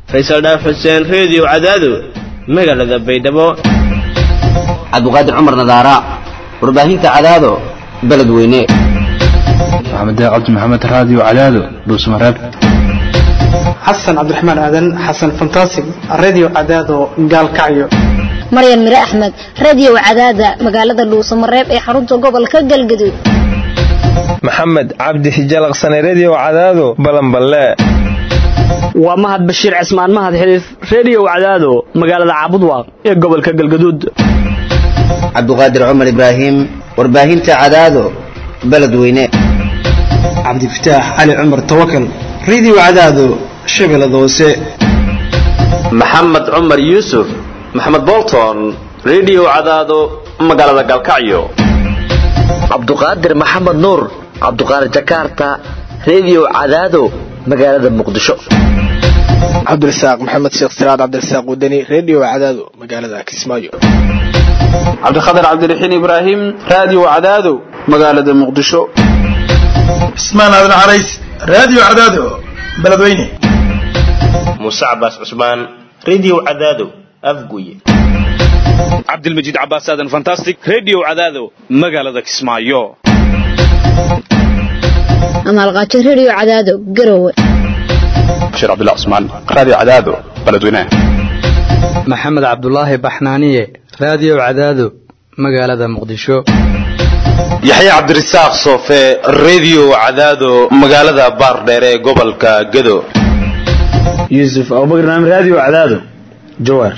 faysal dhaaf xuseen reediyo cadaado magaalada baydhabo cabdiqaadir cumar nadaara warbaahinta cadaado beledweyne maxamed cabdi maxamed raadiyo cadaado dhuusmareeb xasan cabdiraxmaan aadan xasan fantasig radio cadaado gaalkacyo maryan mire axmed radio cadaada magaalada dhuusamareeb ee xarunta gobolka galgaduud maxamed cabdi hijalaqsane redio cadaado balanballe waa mahad bashiir cismaan mahad xiliif redio cadaado magaalada caabudwaaq ee gobolka galgaduud cabdiqaadir cumar ibraahim warbaahinta cadaado beledweyne cabdifataax cali cumar tawakal radio cadaado shabeellada hoose maxamed cumar yuusuf maxamed bolton redio cadaado magaalada galkacyo cabduqaadir maxamed nuur cabduqaadir jakarta redio cadaado magaalada muqdisho cabdirasaaq maxamed sheekh siraad cabdirasaaq wadani redio cadaado magaalada kismaayo cabdikhatar cabdiraxiin ibraahim radio cadaado magaalada muqdisho cismaan aadan carays radio cadaado beledweyne muuse cabaas cusmaan redio cadaado afguye cabdilmajiid cabaas aadan fantastic redio cadaado magaalada kismaayo amaalqaajo redio cadaado garowe bashiir cabdullah cusmaan radio cadaado beledweyne maxamed cabdulaahi baxnaaniye radio cadaado magaalada muqdisho yaxya cabdirasaaq soofe redio cadaado magaalada baardheer ee gobolka gado yuusuf abubakar naam radio cadaado jawaar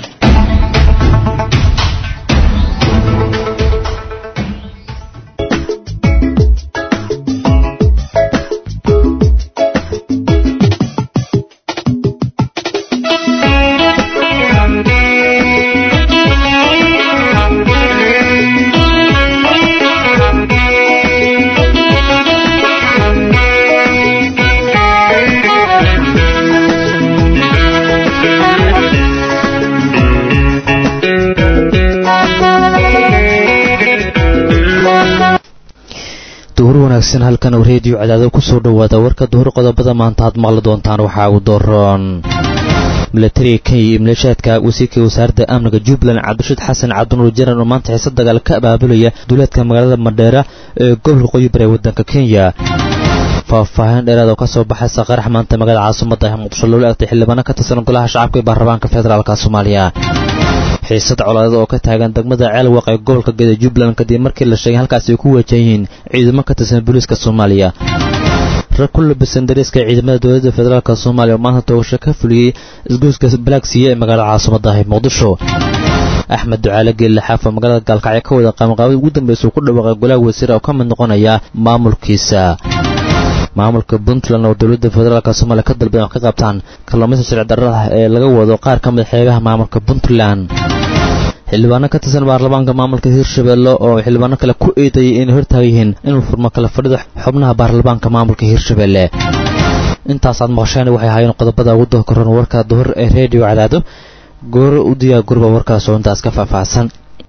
duhur wanaagsan halkan uu reediyo cadaado kusoo dhowaada warka duhur qodobada maanta aad maqli doontaan waxaa uu dooron milatariga kenya iyo maleeshaadka wasiirka wasaaradda amniga jubbaland cabdirashiid xasan cabdinuur jaran oo maanta xiise dagaal ka abaabulaya duuleedka magaalada madheera ee gobolka qoyi bare waddanka kenya faahfaahin dheeraad oo ka soo baxaysa qarax maanta magaalada caasimadda ah muqdisho loola egtay xildhibaano ka tirsan golaha shacabka ee baarlamaanka federaalka soomaaliya xiisad colaadada oo ka taagan degmada ceelwaq ee gobolka geda jubbaland kadib markii la sheegay halkaasi ay ku wajahan yihiin ciidamo ka tirsan booliiska soomaaliya rag ku labisan dariiska ciidamada dowladda federaalk soomaaliya oo maanta toogasho ka fuliyey isgoyska balagsiya ee magaalada caasimadda ah muqdisho axmed ducaale geelle xaafa magaalada gaalkacyo ka wada qaamqaabada ugu dambaysa uu ku dhawaaqay golaha wasiir oo ka mid noqonaya maamulkiisa maamulka puntland oo dowladda federaalk soomaaliya ka dalbadan wax ka qabtaan kalluumaysa sharci darrada ee laga wado qaar ka mid xeegaha maamulka puntland xildhibaano ka tirsan baarlamaanka maamulka hirshabelle oo xildhibaano kale ku eedayay inay hortaagan yihiin inuu furmo kala fadhida xubnaha baarlamaanka maamulka hirshabelle intaasaad maqasheen waxay ahaayeen qodobada ugu doorkaroon warka duhur ee reediyo cadaado gooro u diyaa gurba warkaas oo intaas ka faahfaahsan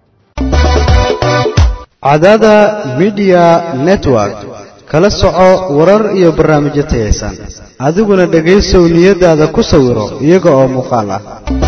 cadaada midiya network kala soco warar iyo barnaamijyo tayaysan adiguna dhegaysow niyadaada ku sawiro iyaga oo muuqaal ah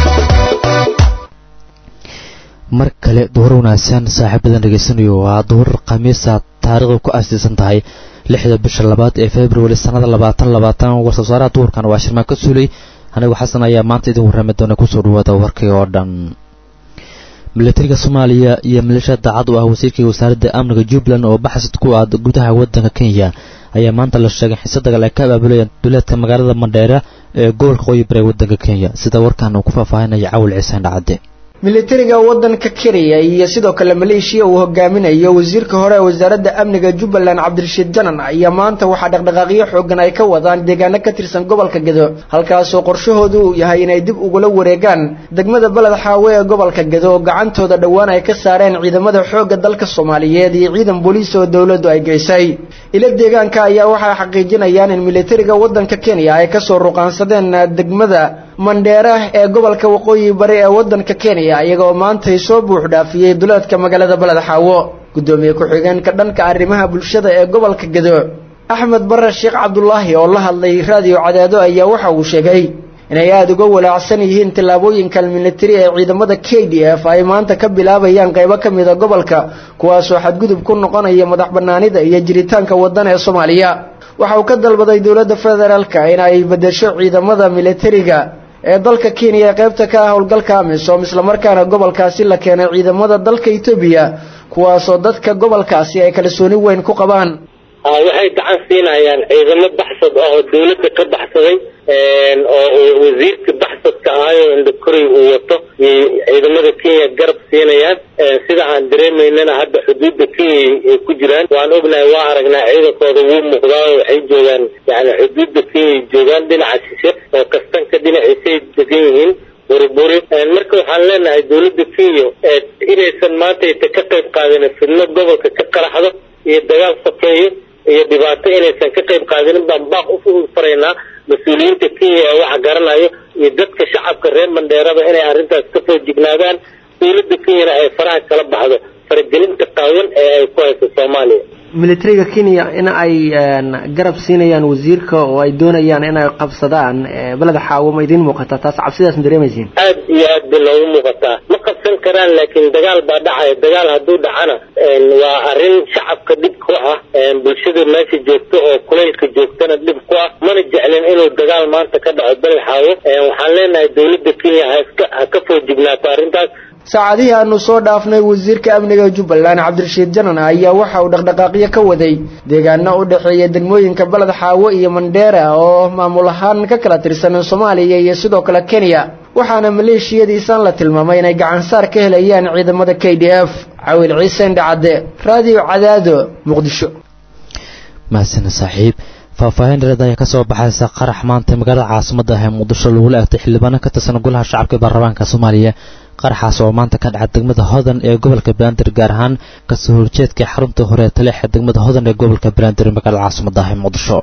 mar kale duhur wanaagsan saaxiibadan dhegaysanayo waa duhur khamiisa taariikhdu ku aasiisan tahay lixda bisha labaad ee februari sannada labaatan labaatan war-soosaaraha duhurkan waa shirmaan ka suulay anigu xasan ayaa maanta idin warrami doona kusoo dhawaada warkii oo dhan milatariga soomaaliya iyo maleeshiya daacad u ah wasiirkii wasaaradda amniga jubbaland oo baxsad ku ah gudaha waddanka kenya ayaa maanta la sheegay xiise dagaal ay ka abaabulayaan duleedka magaalada mandheera ee gobolka qoyi bare waddanka kenya sida warkan uu ku faahfaahinaya cawil ciisaan dhacade militariga waddanka kenya iyo sidoo kale maleeshiya uu hogaaminayo wasiirka hore ee wasaaradda amniga jubbaland cabdirashiid janan ayaa maanta waxaa dhaqdhaqaaqyo xoogan ay ka wadaan deegaano ka tirsan gobolka gedo halkaasoo qorshahoodu uu yahay inay dib ugula wareegaan degmada beled xaawe ee gobolka gedo oo gacantooda dhowaan ay ka saareen ciidamada xoogga dalka soomaaliyeed iyo ciidan booliis oo dowladdu ay geysay ila deegaanka ayaa waxay xaqiijinayaan in militariga waddanka kenya ay kasoo ruqaansadeen degmada mandheera ee gobolka waqooyi bari ee waddanka kenya iyagoo maantay soo buux dhaafiyey duleedka magaalada beled xaawo guddoomiye ku-xigeenka dhanka arrimaha bulshada ee gobolka gedo axmed bare sheekh cabdulaahi oo la hadlay raadiyo cadaado ayaa waxa uu sheegay inay aada uga walaacsan yihiin tallaabooyinkan militari ee ciidamada k d f ay maanta ka bilaabayaan qaybo ka mida gobolka kuwaasoo xadgudub ku noqonaya madax banaanida iyo jiritaanka waddan ee soomaaliya waxa uu ka dalbaday dowladda federaalka in ay bedesho ciidamada militariga ee dalka kenya ee qaybta ka ah howlgalka amisom islamarkaana gobolkaasi la keenay ciidamada dalka etoobiya kuwaasoo dadka gobolkaasi ay kalsooni weyn ku qabaan waxay gacan siinayaan ciidamo baxsad ah oo dawladda ka baxsaday oo wasiirka baxsadka ahayo indhakoray uu wato iyo ciidamada kenya garab siinayaan sida aan dareemaynana hadda xuduudda kenya ay ku jiraan waan ognahay waa aragnaa ciidankooda wuu muuqdaa waxay joogaan yani xuduudda kenya joogaan dhinaca shishe oo kastanka dhinaciisay degan yihiin buriburi marka waxaan leenahay dawladda kenya inaysan maanta ta ka qayb qaadin fidno gobolka ka qaraxdo iyo dagaal sokeeyo iyo dhibaato inaysan ka qayb qaadinin baan baaq u faraynaa mas-uuliyiinta kenya ee waxa garanayo iyo dadka shacabka reer mandheeraba inay arrintaas ka soo jignaadaan dawladda kenyana ay faraha kala baxdo faragelinta qaawan ee ay ku hayso soomaaliya militariga kenya in ay garab siinayaan wasiirka oo ay doonayaan inay qabsadaan beleda xaawo ma idiin muuqataa taas cabsidaas ma dareemaysiin aad iyo aad bay loogu muuqataa ma qabsan karaan laakiin dagaal baa dhacaya dagaal hadduu dhacana waa arrin shacabka dhib ku ah bulshada meesha joogto oo kulaylka joogtana dhib ku ah mana jeclin inuu dagaal maanta ka dhaco beled xaawo waxaan leenahay dawladda kenya haska ha ka soo jignaato arrintaas saacadihii aanu soo dhaafnay wasiirka amniga jubbaland cabdirashiid janan ayaa waxa uu dhaqdhaqaaqyo ka waday deegaano u dhexeeya degmooyinka baled xaawo iyo mandheera oo maamul ahaan ka kala tirsan soomaaliya iyo sidoo kale kenya waxaana maleeshiyadiisan la tilmaamay inay gacansaar ka helayaan ciidamada k d f cawil ciise indhacadde raadiyo cadaado muqdisho mahadsan saaxiib faahfaahin dhereed ayaa kasoo baxaysa qarax maanta magaalada caasimada ah ee muqdisho lagula egtay xildhibaano ka tirsan golaha shacabka baarlamaanka soomaaliya qaraxaas oo maanta ka dhaca degmada hodan ee gobolka banaadir gaar ahaan kasoo horjeedka xarunta hore taleexa degmada hodan ee gobolka banaadir magaalada caasimada ah ee muqdisho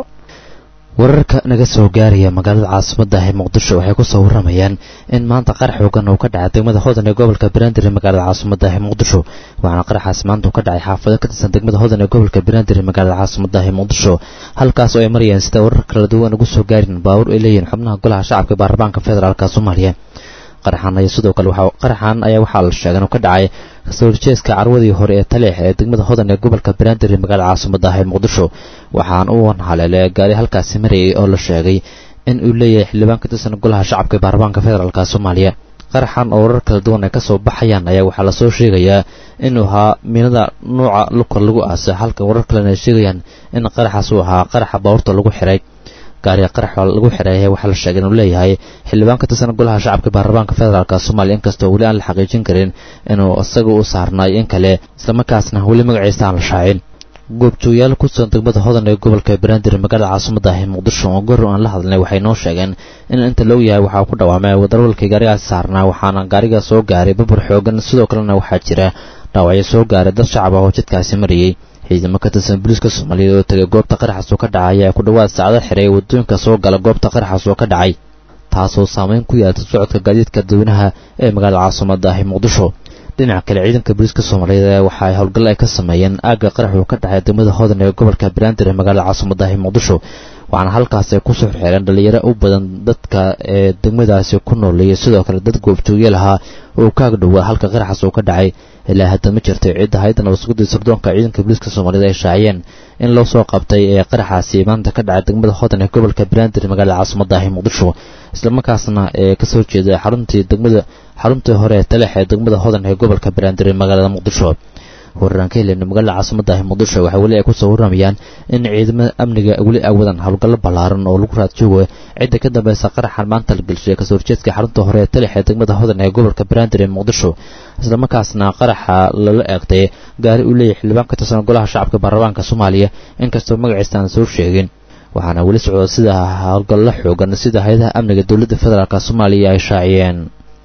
wararka naga soo gaaraya magaalada caasimada ah ee muqdisho waxay kusoo waramayaan in maanta qarax xoogan uu ka dhacay degmada hodan ee gobolka banaadir ee magaalada caasimada ah ee muqdisho waxaana qaraxaas maanta uu ka dhacay xaafado ka tirsan degmada hodan ee gobolka banaadir ee magaalada caasimada ah ee muqdisho halkaas oo ay marayaan sida warar kala duwan ugu soo gaarin baawur ay leeyihiin xubnaha golaha shacabka baarlamaanka federaalk soomaaliya qaraxan ayaa sidoo kale waxa qaraxan ayaa waxaa la sheegay inuu ka dhacay kasoo horjeeska carwadii hore ee taleex ee degmada hodan ee gobolka banaadir ee magaalada caasimada ah ee muqdisho waxaan u haleelay gaari halkaasi marayay oo la sheegay in uu leeyahay xildhibaan ka tirsan golaha shacabka ee baarlamaanka federaalk soomaaliya qaraxan oo warar kala duwan ay kasoo baxayaan ayaa waxaa lasoo sheegayaa inuu ahaa miinada nuuca lukor lagu aasay halka warar kalena ay sheegayaan in qaraxaas uu ahaa qaraxa baabuurta lagu xiray gaariga qarax lagu xireeyay waxaa la sheegay inuu leeyahay xildhibaan ka tirsan golaha shacabka baarlamaanka federaalk soomaaliya inkastoo weli aan la xaqiijin karin inuu isaga u saarnaay in kale islamarkaasna weli magaciisa aan la shaacin goobjoogayaal ku sugan degmada hodan ee gobolka banaadir magaalada caasimada ah ee muqdisho oo gor aan la hadlnay waxay noo sheegeen in inta loo yahay waxaa ku dhawaamay wadarwalkii gaarigaasi saarnaa waxaana gaariga soo gaaray babur xoogan sidoo kalena waxaa jira dhaawacyo soo gaaray dad shacab ah oo jidkaasi marayay ciidamo ka tirsan booliiska soomaaliyeed oo tegay goobta qaraxaas oo ka dhacay ayaa ku dhowaad saacado xiray waddooyinka soo gala goobta qaraxaas oo ka dhacay taasoo saameyn ku yeeltay socodka gaadiidka dadweynaha ee magaalada caasimada ah ee muqdisho dhinaca kale ciidanka booliiska soomaaliyeed ayaa waxa ay howlgal ay ka sameeyeen aagga qarax uu ka dhacay degmada hodan ee gobolka banaadir ee magaalada caasimada ah ee muqdisho waxaana halkaas ay kusoo xirxeereen dhalinyaro u badan dadka ee degmadaasi ku nooleeyay sidoo kale dad goobjoogyaal ahaa oo kaag dhowaa halka qaraxaas uu ka dhacay ilaa hadda ma jirtay cidda hayadda nabadsuguddii sirdoonka ciidanka booliiska soomaaliyeed ay shaaciyeen in loo soo qabtay ee qaraxaasi maanta ka dhacay degmada hodan ee gobolka banaadir magaalada caasimada ah ee muqdisho islamarkaasna ee kasoo jeeda xaruntii degmada xaruntii hore ee taleex ee degmada hodan ee gobolka banaadir ee magaalada muqdisho wararaan ka heleyna magaalada caasimada ah muqdisho waxay weli ay kusoo waramayaan in ciidamada amniga weli ay wadaan howlgallo ballaaran oo lagu raad joogo cidda ka dambeysa qaraxan maanta la gelshay kasoo horjeedka xarunta hore ee talex ee degmada hodan ee gobolka banaadir ee muqdisho islamarkaasna qaraxa lala eegtay gaari uu leeyahay xildhibaan ka tirsan golaha shacabka baarlamaanka soomaaliya inkastoo magaciisa aan soo sheegin waxaana weli socda sida howlgallo xoogan sida hay-adaha amniga dowladda federaalk soomaaliya ay shaaciyeen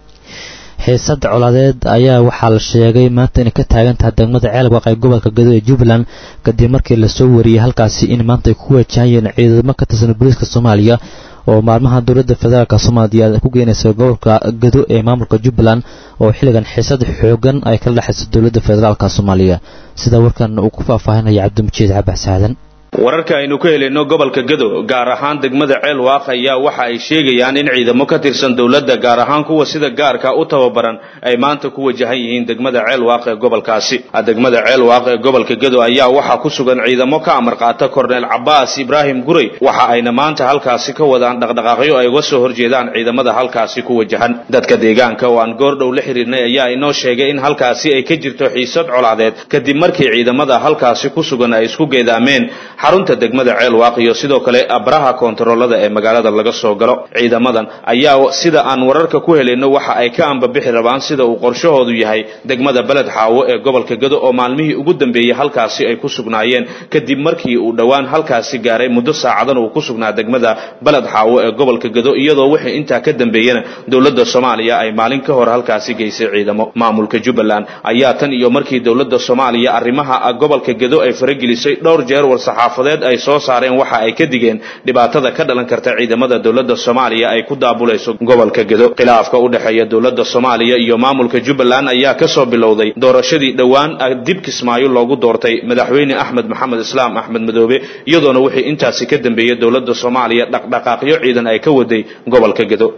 xiisada colaadeed ayaa waxaa la sheegay maanta inay ka taagan tahay degmada ceelwaq ee gobolka gado ee jubbaland kadib markii lasoo wariyey halkaasi in maanta ay ku wajahayeen ciidamo ka tirsan booliiska soomaaliya oo maalmaha dowladda federaalk soomaaliya ku geynaysa gobolka gado ee maamulka jubbaland oo xilligan xiisad xoogan ay kala dhexayso dowladda federaalk soomaaliya sida warkan uu ku faahfaahinaya cabdimajiid cabax saadan wararka aynu ka helayno gobolka gado gaar ahaan degmada ceelwaaq ayaa waxa ay sheegayaan in ciidamo ka tirsan dowladda gaar ahaan kuwa sida gaarka u tababaran ay maanta ku wajahan yihiin degmada ceelwaaq ee gobolkaasi degmada ceelwaaq ee gobolka gado ayaa waxaa ku sugan ciidamo ka amar qaata korneel cabaas ibraahim guray waxa ayna maanta halkaasi ka wadaan dhaqdhaqaaqyo ay uga soo horjeedaan ciidamada halkaasi ku wajahan dadka deegaanka oo aan goordhow la xiriirnay ayaa inoo sheegay in halkaasi ay ka jirto xiisad colaadeed kadib markii ciidamada halkaasi ku sugan ay isku geedaameen xarunta degmada ceelwaaq iyo sidoo kale abraha koontaroolada ee magaalada laga soo galo ciidamadan ayaa sida aan wararka ku helayno waxa ay ka ambabixi rabaan sida uu qorshahoodu yahay degmada beled xaawo ee gobolka gado oo maalmihii ugu dambeeyey halkaasi ay ku sugnaayeen kadib markii uu dhowaan halkaasi gaaray muddo saacadan uu ku sugnaa degmada beled xaawo ee gobolka gado iyadoo wixii intaa ka dambeeyena dowladda soomaaliya ay maalin ka hor halkaasi geysay ciidamo maamulka jubbaland ayaa tan iyo markii dowladda soomaaliya arrimaha gobolka gado ay faragelisay dhowr jeer war-saxaafadeed ay soo saareen waxa ay ka digeen dhibaatada ka dhalan karta ciidamada dowladda soomaaliya ay ku daabulayso gobolka gado khilaafka u dhexeeya dowladda soomaaliya iyo maamulka jubbaland ayaa kasoo bilowday doorashadii dhowaan dib kismaayo loogu doortay madaxweyne axmed maxamed islaam axmed madoobe iyadoona wixii intaasi ka dambeeyey dowladda soomaaliya dhaqdhaqaaqyo ciidan ay ka waday gobolka gado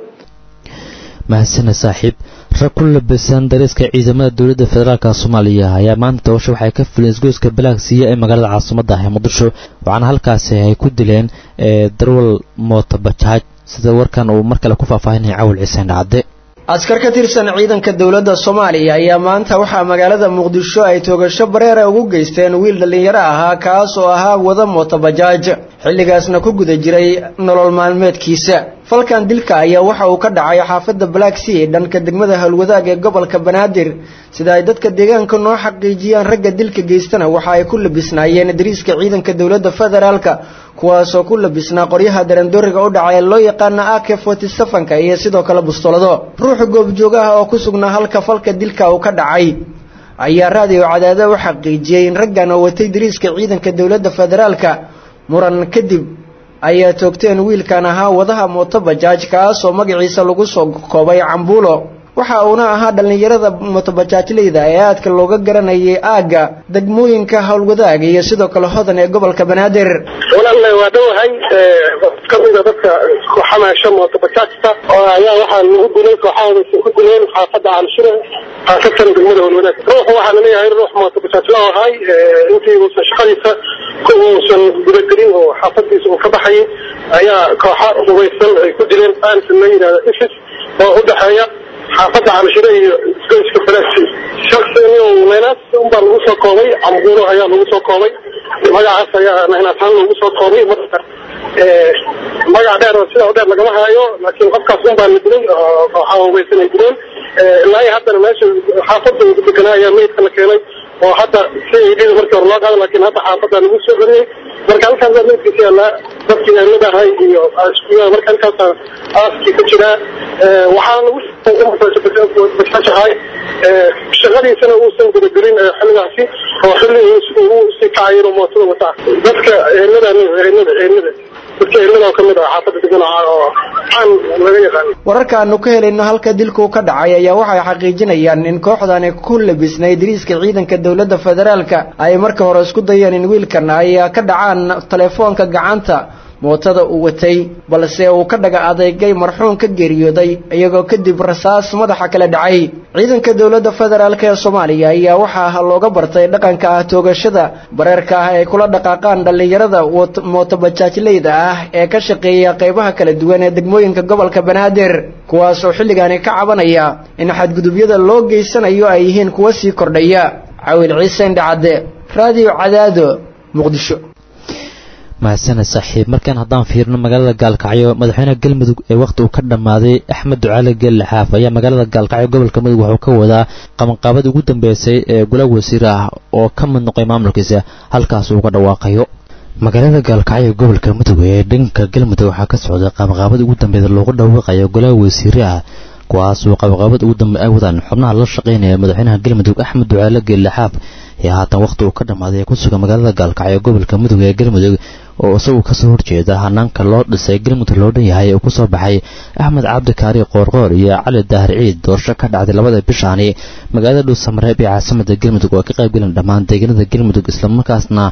mahadsana saaxiib rag ku labisan dariiska ciidamada dowladda federaalka soomaaliya ayaa maanta doorasho waxay ka fuleen isgoyska balaagsiya ee magaalada caasimadda ah ee muqdisho waxaana halkaasi ay ku dileen darwal mootabajaaj sida warkan uu mar kale ku faahfaahinaya cawil ciseen dhacde askar ka tirsan ciidanka dowladda soomaaliya ayaa maanta waxaa magaalada muqdisho ay toogasho bareera ugu geysteen wiil dhallinyaro ahaa kaas oo ahaa wada mootobajaaj xilligaasna ku guda jiray nolol maalmeedkiisa falkan dilka ayaa waxa uu ka dhacay xaafadda black sea dhanka degmada howlwadaag ee gobolka banaadir sida ay dadka deegaanka noo xaqiijiyaan ragga dilka geystana waxa ay ku labisnaayeen dariiska ciidanka dowladda federaalka kuwaasoo ku labisnaa qoryaha darandooriga u dhacay loo yaqaana ak forty-sevenka iyo sidoo kale bustolado ruuxa goobjoogaha oo ku sugnaa halka falka dilka uu ka dhacay ayaa raadiyo cadaada u xaqiijiyey in raggan oo watay dariiska ciidanka dowladda federaalka muran kadib ayaa toogteen wiilkan ahaa wadaha mootobajaaj kaasoo magaciisa lagu soo koobay cambuulo waxa uuna ahaa dhallinyarada mootobajaajleyda ee aadka looga garanayay aagga degmooyinka howlwadaag iyo sidoo kale hodan ee gobolka banaadir walaalna waa dhowahay kamida dadka ku xamaasha mootobajaajta oo ayaa waxaa lagu dilay kooxahooda ku dileen xaafadda calshire khaasatan degmada howlwadaag ruuxu waxaa laleeyahay ruux mootobajaajla oo ahay intii uusan shaqadiisa uusan gudagelin oo xaafadiisa uu ka baxayay ayaa kooxa hubaysan ay ku dileen aansan la yidhahda isis oo u dhexeeya xaafadda calshire iyo isgoyska falaasi shaksi naynaas unbaa lagu soo koobay cambuuro ayaa lagu soo koobay magacaas ayaa naynaasaan lagu soo koobay marka magac dheer oo sidaa u dheer lagama haayo laakiin qofkaas unbaa la dilay oo kooxaha hubaysan ay dileen ilaa iyo haddana meesha xaafadda ugu deganaa ayaa meydka la keenay oo hadda si idhida markii hore loo qaada laakiin hadda xaafadda lagu soo celiyey marka halkaas baa meydkiisa yaallaa dadkii eheladahay iyo marka halkaasa aaskii ku jiraa waxaana lagu bajajahay shaqadiisana uusan gudagelin xilligaasi oo xilli uu sii kacay inuu mootada wataa dadka ehelada ehelada ehelada dadka ehelada oo kamid ah xaafadda degan oo caan laga yaqaano wararka aanu ka helayno halka dilku ka dhacay ayaa waxay xaqiijinayaan in kooxdani ku labisnay dariiska ciidanka dowladda federaalka ay marka hore isku dayeen in wiilkan ay ka dhacaan telefoonka gacanta mootada uu watay balse uu ka dhaga adeegay marxuum ka geeriyooday iyagoo kadib rasaas madaxa kala dhacay ciidanka dowladda federaalk ee soomaaliya ayaa waxaa looga bartay dhaqanka ah toogashada bareerka ah ay kula dhaqaaqaan dhallinyarada mootobajaajleyda ah ee ka shaqeeya qaybaha kala duwan ee degmooyinka gobolka banaadir kuwaas oo xilligaani ka cabanaya in xadgudubyada loo geysanayo ay yihiin kuwa sii kordhaya cawil ciise indhacadde raadiyo cadaado muqdisho mahadsaned saaxiib markaan haddaan fiirno magaalada gaalkacyo madaxweynaha galmudug ee wakhti uu ka dhammaaday axmed ducaale geelle xaaf ayaa magaalada gaalkacyo gobolka mudug wuxuu ka wadaa qabanqaabadii ugu dambeysay ee golaha wasiir ah oo ka mid noqay maamulkiisa halkaas uu ka dhawaaqayo magaalada gaalkacyo gobolka mudug ee dhanka galmudug waxaa ka socda qabanqaabadii ugu dambeeda loogu dhawaaqayo golaha wasiire ah kuwaas uu qabanqaabada ugu dambe ay wadaan xubnaha la shaqaynaya madaxweynaha galmudug axmed ducaale geelle xaaf ee haatan wakhti uu ka dhammaaday ee ku sugan magaalada gaalkacyo gobolka mudug ee galmudug oo isagu kasoo horjeeda hanaanka loo dhisay galmudug loo dhan yahay oo kusoo baxay axmed cabdikaari qoorqoor iyo cali daahir ciid doorasho ka dhacday labada bishaani magaalada dhuusamareeb ee caasimada galmudug oo ka qaybgalan dhammaan deegaanada galmudug islamarkaasna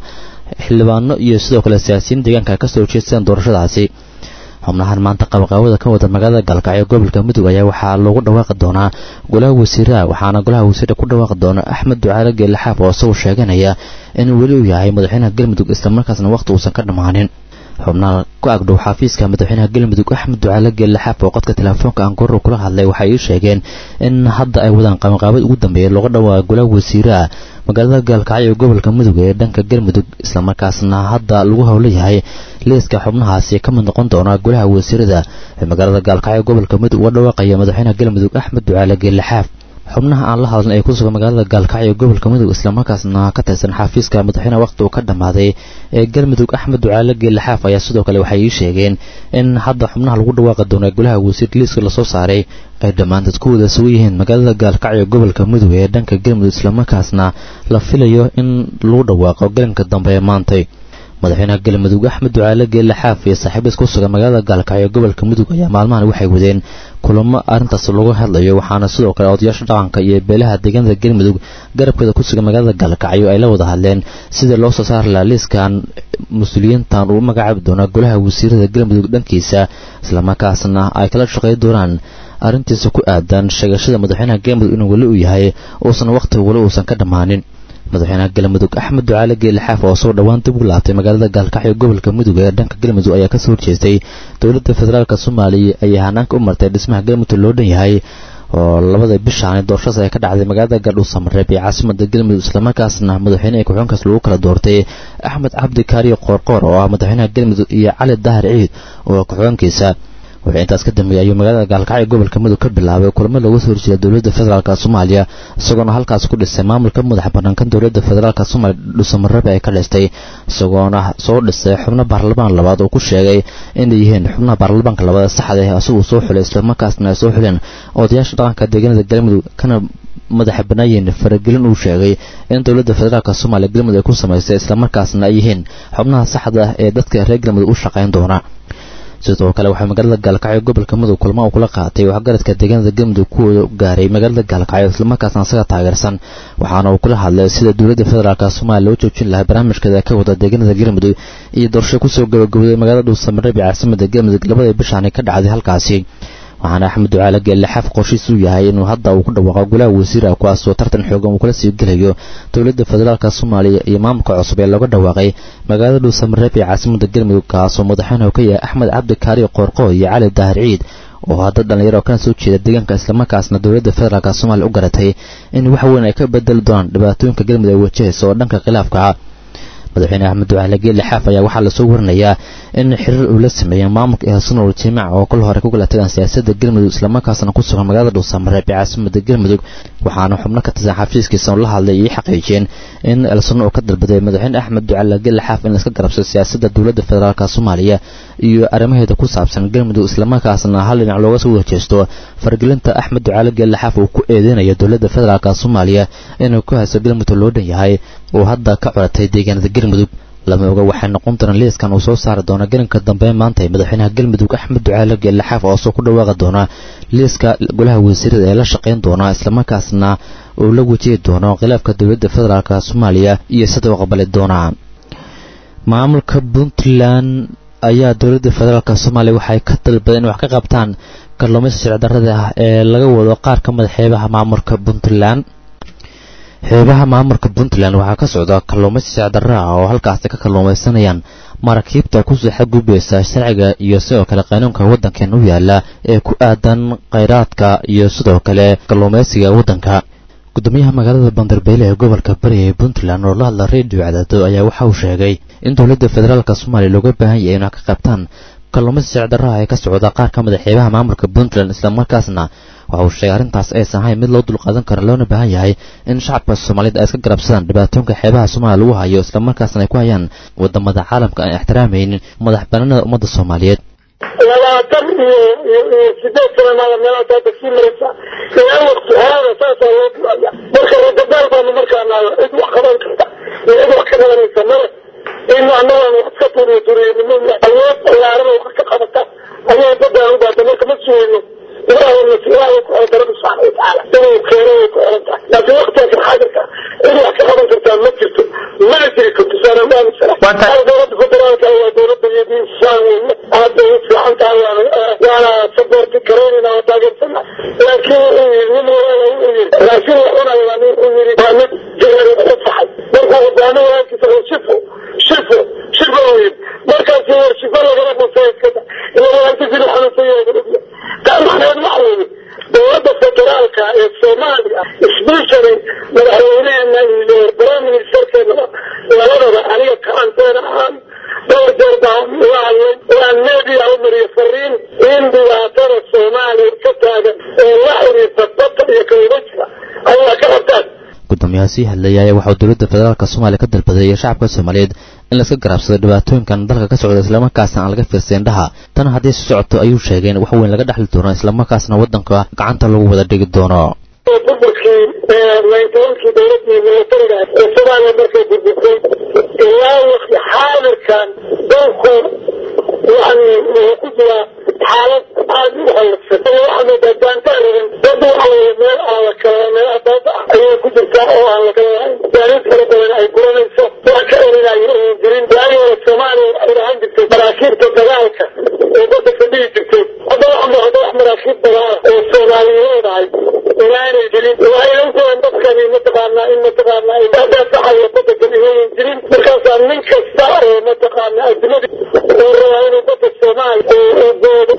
xildhibaano iyo sidoo kale siyaasiyiin deegaanka ay kasoo horjeesteen doorashadaasi xubnahan maanta qabaqaawada ka wada magaalada gaalkacyo gobolka mudug ayaa waxaa loogu dhawaaqi doonaa golaha wasiiraha waxaana golaha wasiira ku dhawaaqi doona axmed ducaale geelaxaaf oo isagoo sheeganaya in weli uu yahay madaxweynaha galmudug islamarkaasna wakhti uusan ka dhammaanin xubnaha ku agdhow xafiiska madaxweynaha galmudug axmed ducaale geelaxaaf oo qodka telefoonka aangoorro kula hadlay waxay ii sheegeen in hadda ay wadaan qabanqaabad ugu dambeeya looga dhawaaqa golaha wasiiraha magaalada gaalkacyo ee gobolka mudug ee dhanka galmudug islamarkaasna hadda lagu howlayahay liiska xubnahaasi ka mid noqon doona golaha wasiirada ee magaalada gaalkacyo gobolka mudug uga dhawaaqaya madaxweynaha galmudug axmed ducaale geelaxaaf xubnaha aan la hadlan ee ku sugan magaalada gaalkacyo gobolka mudug islamarkaasna ka tirsan xafiiska madaxweynaha waqti uu ka dhammaaday ee galmudug axmed ducaale geelaxaaf ayaa sidoo kale waxay ii sheegeen in hadda xubnaha lagu dhawaaqi doono golaha wasiir liiska lasoo saaray ay dhammaantood ku wada sugan yihiin magaalada gaalkacyo gobolka mudug ee dhanka galmudug islamarkaasna la filayo in lagu dhawaaqo galanka dambe ee maantay madaxweynaha galmudug axmed ducaale geelle xaaf iyo saaxiibadiis ku sugan magaalada gaalkacyo gobolka mudug ayaa maalmahan waxay wadeen kulamo arrintaas looga hadlayo waxaana sidoo kale odayaasha dhaqanka iyo beelaha deegaanada galmudug garabkeeda ku sugan magaalada gaalkacyo ay la wada hadleen sidii loo soo saari lahaa liiskan mas-uuliyiintan uu magacaabi doonaa golaha wasiirada galmudug dhankiisa islamarkaasna ay kala shaqey doonaan arrintiisa ku aadan sheegashada madaxweynaha galmudug inuu weli uu yahay uusan wakhtiga weli uusan ka dhammaanin madaxweynaha galmudug axmed ducaale geele xaaf oo soo dhowaan dib ugu laabtay magaalada gaalkacyo gobolka mudug ee dhanka galmudug ayaa kasoo horjeestay dowladda federaalk soomaaliya ayaa hanaanka u martay dhismaha galmudug loo dhan yahay oo labada bishaani doorashadaas ay ka dhacday magaalada gaadhuusamareeb ee caasimada galmudug islamarkaasna madaxweyne ee ku-xunkaas lagu kala doortay axmed cabdi kaariyo qoorqoor oo ah madaxweynaha galmudug iyo cali dahar ciid oo ku-xunkiisa wixii intaas ka dambeeyay ayuu magaalada gaalkacyo gobolka mudug ka bilaabay kulamo looga soo horjeeda dowladda federaalk soomaaliya isagoona halkaas ku dhisay maamulka madax bannaan kan dowladda federaalk soomaaliya dhuusamareebe ay ka dhistay isagoona soo dhisay xubno baarlamaan labaad oo ku sheegay inay yihiin xubnaha baarlamaanka labaad saxda ah asaguu soo xulay islamarkaasna ay soo xuleen odayaasha dhaqanka deegaanada galmudug kana madaxa banaayin faragelin uu sheegay in dowladda federaalk soomaaliya galmudug ay ku samaysay islamarkaasna ay yihiin xubnaha saxda ah ee dadka reer galmudug u shaqayn doona sidoo kale waxaa magaalada gaalkacyo gobolka mudug kulmo uu kula qaatay waxgaradka deegaanada galmudug kuwooda gaaray magaalada gaalkacyo islamarkaasna isaga taageersan waxaana uu kula hadlay sida dowladda federaalk soomaaliya loo joojin lahaa barnaamijkeeda ka wada deegaanada galmudug iyo doorasho kusoo gabagabday magaalada dhuusamareeb ee caasimada galmudug labada bishaani ka dhacday halkaasi waxaana axmed ducaale geelle xaaf qorshiis uu yahay inuu hadda uu ku dhawaaqo golaha wasiira kuwaasoo tartan xoogan uu kala sii gelayo dowladda federaalk soomaaliya iyo maamulka cusub ee looga dhawaaqay magaalada dhuusamareeb ee caasimada galmudug kaasoo madaxweynuhu ka yahay axmed cabdi kaari qoorqo iyo cali dahar ciid oo hadda dhalinyaro kana soo jeeda deegaanka islamarkaasna dowladda federaalk soomaaliya u garatay in wax weyn ay ka bedeli doonaan dhibaatooyinka galmudug ay wajahaysa oo dhanka khilaafka madaxweyne axmed ducaale geelle xaaf ayaa waxaa lasoo warinayaa in xiriir uu la sameeyey maamulka ehsanul jimaac oo kol hore ku kala tagaan siyaasadda galmudug islamarkaasna ku sugan magaalada dhuusamareeb ee caasimada galmudug waxaana xubno ka tirsan xafiiskiisa la hadlay iyo xaqiijiyeen in elsano uu ka dalbaday madaxweyne axmed ducaale geelle xaaf in laiska garabsado siyaasadda dowladda federaalk soomaaliya iyo arrimaheeda ku saabsan galmudug islamarkaasna hal dhinac looga soo wajeesto fargelinta axmed ducaale geelle xaaf uu ku eedeynayo dowladda federaalk soomaaliya inuu ku haysto galmudug loo dhan yahay uu hadda ka coratay deegaanada galmudug lama oga waxay noqon doonaan liiskan uu soo saari doona galanka dambe maanta madaxweynaha galmudug axmed ducaale geelle xaaf oo soo ku dhawaaqi doona liiska golaha wasiirada ee la shaqayn doona islamarkaasna uu la wajihi doono khilaafka dowladda federaalk soomaaliya iyo sida u aqbali doona maamulka puntland ayaa dowladda federaalk soomaaliya waxay ka dalbadeen in wax ka qabtaan kalluumaysa sharci darrada ah ee laga wado qaar ka mid xeebaha maamulka puntland xeebaha maamulka puntland waxaa ka socda kalluumaysi sicdarra ah oo halkaasi ka kalluumaysanayaan maraakiibta kusoo xadgudbaysa sharciga iyo sidoo kale qaanuunka waddankan u yaala ee ku aadan khayraadka iyo sidoo kale kalluumaysiga waddanka gudoomiyaha magaalada bandarbeyle ee gobolka bari ee puntland oo la hadla redio cadaado ayaa waxa uu sheegay in dowladda federaalk soomaaliya looga baahan yahay inay ka qabtaan kalluumaysi sicdarraha ee ka socda qaar ka mid a xeebaha maamulka puntland islamarkaasna waxa uu sheegay arrintaas aysan ahayn mid loo dulqaadan karo loona baahan yahay in shacabka soomaaliyeed ay iska garabsadaan dhibaatoonka xeebaha soomaaliya lagu hayo islamarkaasna ay ku hayaan wadamada caalamka aan ixtiraamaynin madax banaanada ummadda soomaaliyeed labaatan iyo iyo iyo sideed sano maada meelahaas hadda sii maraysa ilaa waqti horada saasaa loo duaya marka ragadaal baanu markaanaado cid wax qaban karta iyo cid wax ka qabanaysa male in annagaan wax ka turiyo turiyanimo awood ballaaran oo wax ka qabata ayay badaan u baata marka ma sugayno ilaahay ilaahay ku xirta rabbi subxaana watacaala inuu keeno way ku xiran tahay laakiin waqtigaas xaadirka cid wax ka qaban kartaa ma jirto mana jiri karto saana ma aaminsana dowladda federaalka waa dowladda yadiin saan weyne aad bay u fiican tahay waana saboorti garaynayna waa taageersana laakiin nin walaa u yiri raashin la cunayo waa nin u yiri waa mid jahari u faxay markuu hogaamiyo walaalkiisa shifo shifo shifo u yiri markaas shifo lagala dhufay iskada ila walaalkiisa la xanuunsan yahay gudubya taa macnaheed waxa weeye dowladda federaalka ee soomaaliya especially madaxweyneheena iyo prime ministerkeena labadaba aniga karanteena ahaan dhowr jeer baa la hadlay waan media u mariyo fariin in dhibaatada soomaaliya ka taagan ee la xiriirta badda iyo kalubajka ayaa ka qabtaan gudoomiyaha sii hadlayay ayaa waxauu dowladda federaalk soomaaliya ka dalbaday shacabka soomaaliyeed in laiska garaabsado dhibaatooyinkan dalka ka socda islamarkaasna aan laga fiirsayn dhaha tan haddii si socoto ayuu sheegay in wax weyn laga dhexli doono islamarkaasna waddanka gacanta lagu wada dhigi doono burburkii ninetobankii dowladii militariga ee soomaaliya markay burburtay ilaa waqti xaadirkan dalku yani wuxuu ku jiraa xaalad aad u halagsan waxaa moodaa gaantaaradan dad waxa weye meel aan la kala meel abaaba ah ayay ku jirtaa oo aan la kala lahayn gaariid fara badan ay guranayso wax ka erinayo oon jirin waagii hore soomaaliya waxay lahaan jirtay maraakiibta dagaalka ee badda fadhihi jirtay hadda waxa muuqda wax maraakiib dagaala oo soomaaliyeedahay inaanay jirin waxay ogtahay dadkani mataqaanaa in mataqaanaa dadasaxaya badda kaliyayn jirin markaasaa nin kasta oo mataqaanaa addunyada uu rabaa inuu badda soomaaliya uu boodo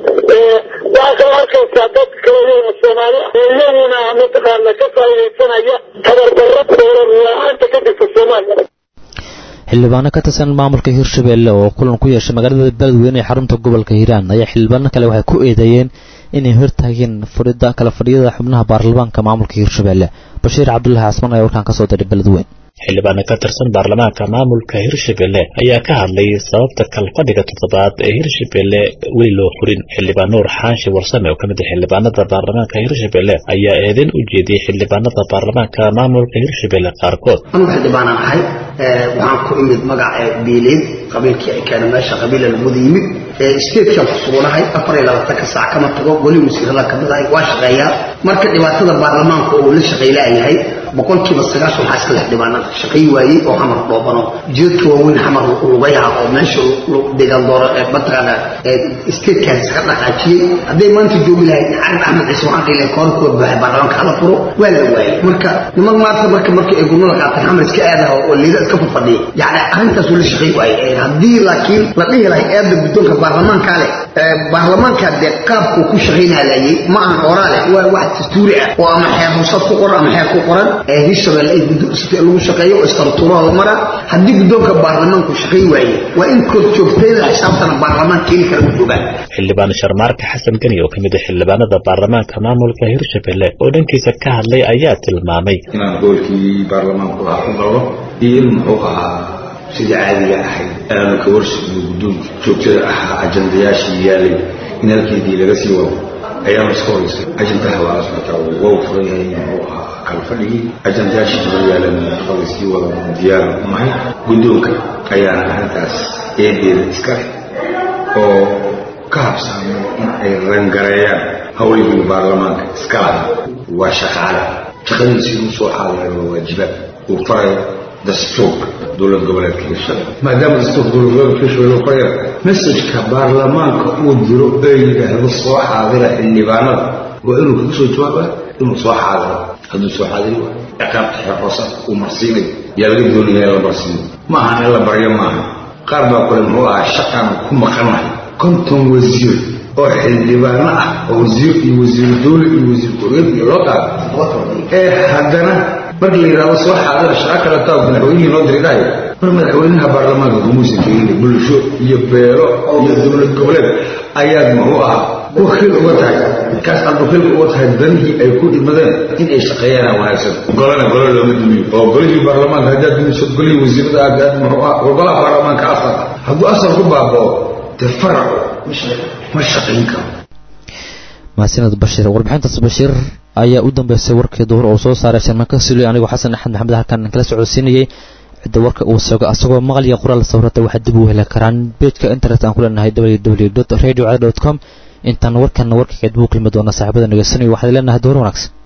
waxaa kaloo arkaysaa dad kale soomaali ah iyaguna mataqaana ka faa'iidaysanaya tabardarro dowlad la-aanta ka jirta soomaaliya xildhibaano ka tirsan maamulka hirshabelle oo kulan ku yeeshay magaalada beledweyne ee xarunta gobolka hiiraan ayaa xildhibaano kale waxay ku eedeeyeen inay hortaageen fadhida kala fadhiyada xubnaha baarlamaanka maamulka hirshabelle bashiir cabdulaahi casman ayaa warkaan kasoo diray beledweyne xildhibaano ka tirsan baarlamaanka maamulka hirshabelle ayaa ka hadlay sababta kalfadhiga toddobaad ee hirshabelle weli loo furin xildhibaan nuur xaashi warsame oo ka mid ah xildhibaanada baarlamaanka hirshabelle ayaa eedeyn u jeediyey xildhibaanada baarlamaanka maamulka hirshabelle qaarkood anugu xildhibaanaan ahay waxaan ku imid magaca biileed qabiilkii ay keenay meesha qabiila laguda yimid statekan ku suganahay afar iyo labaatanka saac kama tago weli wasiirada kamid ahay waa shaqeeyaa marka dhibaatada baarlamaanka oo la shaqaylayahay boqolkiiba sagaashan waxaa iska leh dhibaanada shaqay waayey oo xamar dhoobano jidadka waaweyn xamar lugayaha oo meesha degaan dooro mataqaana statekan iska dhaqaajiyey hadday maanta joogi lahayd carab axmed ciise waxaan dhihi lahay koor kuwa buuxay baarlamaanka hala furo waa la waayey marka niman maanta marka markii ay gurnada qaateen xamar iska aadaha oo liida iska fadfadhiya yani arrintaas uu la shaqay waayey haddii laakiin la dhihi lahay eedda guddoonka baarlamaanka leh baarlamaanka dee qaabku ku shaqaynalayay ma ahan oraa leh waa wax dastuuri ah oo ama xeer rusad ku qoran ama xeer ku qoran ee hirshabelle ay guddoonsatay lagu shaqeeyo oo istaruturahooda mara haddii guddoonka baarlamaanku shaqay waaye waa in kor joogtayda xisaabtana baarlamaan keeni kara u joogaan xildhibaan sharmaarka xasan geni oo ka mid ah xildhibaanada baarlamaanka maamulka hirshabelle oo dhankiisa ka hadlay ayaa tilmaamay inaan goolkii baarlamaanku ah ku galno iyo in muxuu ahaa sidii caadiga ahayd aanu ka warsigno guddoonka joogtada ahaa ajandayaashii yaalay in halkeedii laga sii wado ayaanu iska horeysay ajandaha waa la socotaa waa furan yahay muxuu ahaa kala fadhigii ajandayaashii badan yaalan shaqada sii wada diyaar unahay guddoonka ayaana arrintaas eedeeda iska leh oo ka habsaamay in ay rangareeyaan howlihii baarlamaanka iska lahaa waa shaqaale shaqadiisi inuu soo xaadirayo waa waajibaad uu farayo dastuurka dowlad goboleedka hirshabelle maadaama dastuurka dowlad goboleedka hirshabelle uu farayo mesajka baarlamaanka uu diro ee yidhaahdo soo xaadira xildhibaanada waa inuu kaga soo jawaaba inuu soo xaadiro hadduu soo xaadiri waayo ciqaabta xeer hoosaadka uu marsiinayo yaa laga doonaya in la marsiiyo ma ahan in la baryo maaha qaar baa kale muxuu ahaa shaqaan ku maqanahay konton wasiir oo xildhibaano ah oo wasiir iyo wasiiru dowle iyo wasiir ku-xigeen iyo loo qaado ee haddana markii la yidhahdo soo xaadira shaqa kale taa madaxweynihii noo diridaayo mar madaxweynaha baarlamaanka kumuusan keenin bulsho iyo beelo iyo dowlad goboleed ayaad muxuu ahaa wakiil uga tahay kaas aad wakiilka uga tahay danihii ay ku dhimadeen in ay shaqeeyaan wanaagsan golana golo looma dumiyo oo golihii baarlamaanka haddaad dumiso golihii wasiirada aad aad muxuu ah waa golaha baarlamaanka asal hadduu asal ku baabao dee faracu ma shaqayn karo mahadsaned bashiir warbixintaas bashiir ayaa u dambeysay warkii duhur oo soo saaray sharmanka suli anigoo xasan axmed maxamed halkan kala socodsiinayay cidda warka uu sogo asagoo maqal iyo qoraal sawirada waxaa dib u heli karaan beejka internet aan ku leenahay www radio com intaan warkan warka kadib u kulmi doona saaxiibada nageysanaya waxaad leenahay door wanaagsan